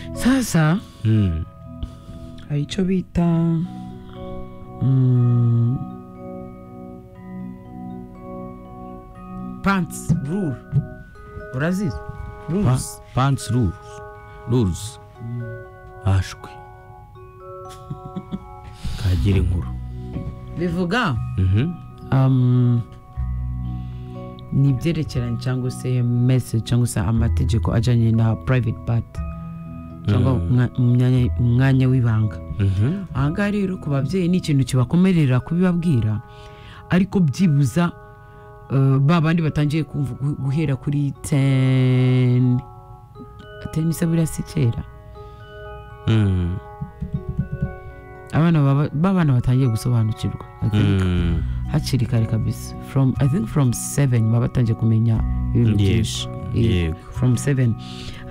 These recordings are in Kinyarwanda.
umusaza Mm. hari icyo bita mm, pants rule urazizi Pa- rules pants rules rules ashwe kagira inkuru bivuga Mhm. um, ni ibyerekeranye cyangwa se message cyangwa se amategeko ajyanye na private part cyangwa umwa- umwanya- umwanya w'ibanga Mhm. aha ngaha rero ku babyeyi ni ikintu kibakomerera kubibabwira ariko byibuza eh, ba bandi batangiye kumva gu- guhera kuri teni teni se buriya si kera Mm. abana baba- ba bana batangiye gusobanukirwa I think. Mm. hakiri kare kabisa from i think from seven baba batangiye kumenya ibintu byinshi Yes. Eh, Yego. from seven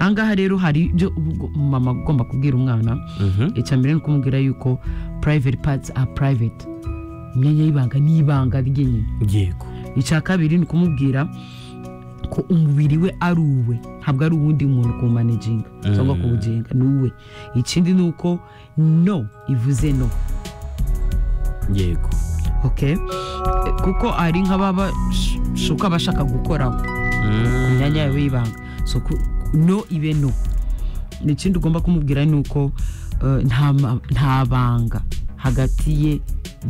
ahangaha rero hari ibyo ubu- mama ugomba kubwira umwana Mhm. icya mbere ni ukumubwira yuko private parts are private imyanya y'ibanga ni ibanga ryenyine Yego. icya kabiri ni ukumubwira ko umubiri we ari uwe ntabwo ari uwundi muntu kuwumanaginga cyangwa kuwugenga ni uwe ikindi ni uko no ivuze no Yego. okay kuko ari nk'ababashuka bashaka gukoraho ku Mm. myanya yawe y'ibanga so ku- no ibe no ikindi ugomba kumubwira ni uko eh, nta ma- nta banga hagati ye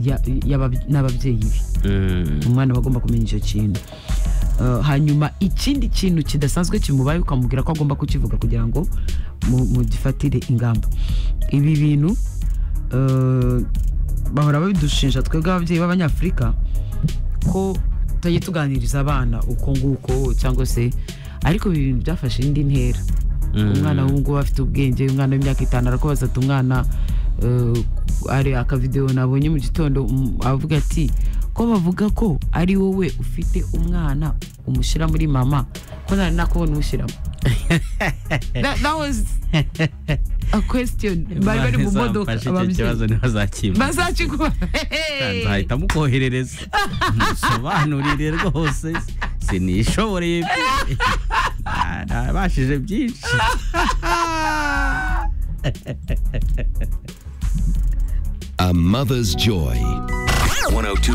ya- y'abab- n'ababyeyi be Mm. umwana aba agomba kumenya icyo kintu Eh, hanyuma ikindi kintu kidasanzwe kimubaye ukamubwira ko agomba kukivuga kugira ngo mu- mugifatire ingamba ibi bintu eh, bahora babidushinja twebwe ababyeyi b'abanyafurika ko tutajya tuganiriza abana uko nguko cyangwa se ariko ibi bintu byafashe indi ntera umwana w'umuhungu afite ubwenge umwana w'imyaka itanu arakubaza ati umwana eh, ari akavidewo nabonye mu gitondo um, avuga ati ko bavuga ko ari wowe ufite umwana umushyira muri mama ko nari nakubona umushyiramo that, that was a question bari bari mu modoka ababyeyi kibazo ntibazakimpa bazakiguha nzahita mukoherereza musobanurire rwose sinishoboreye pe. Nta- ntabashije byinshi A mother's joy. 102.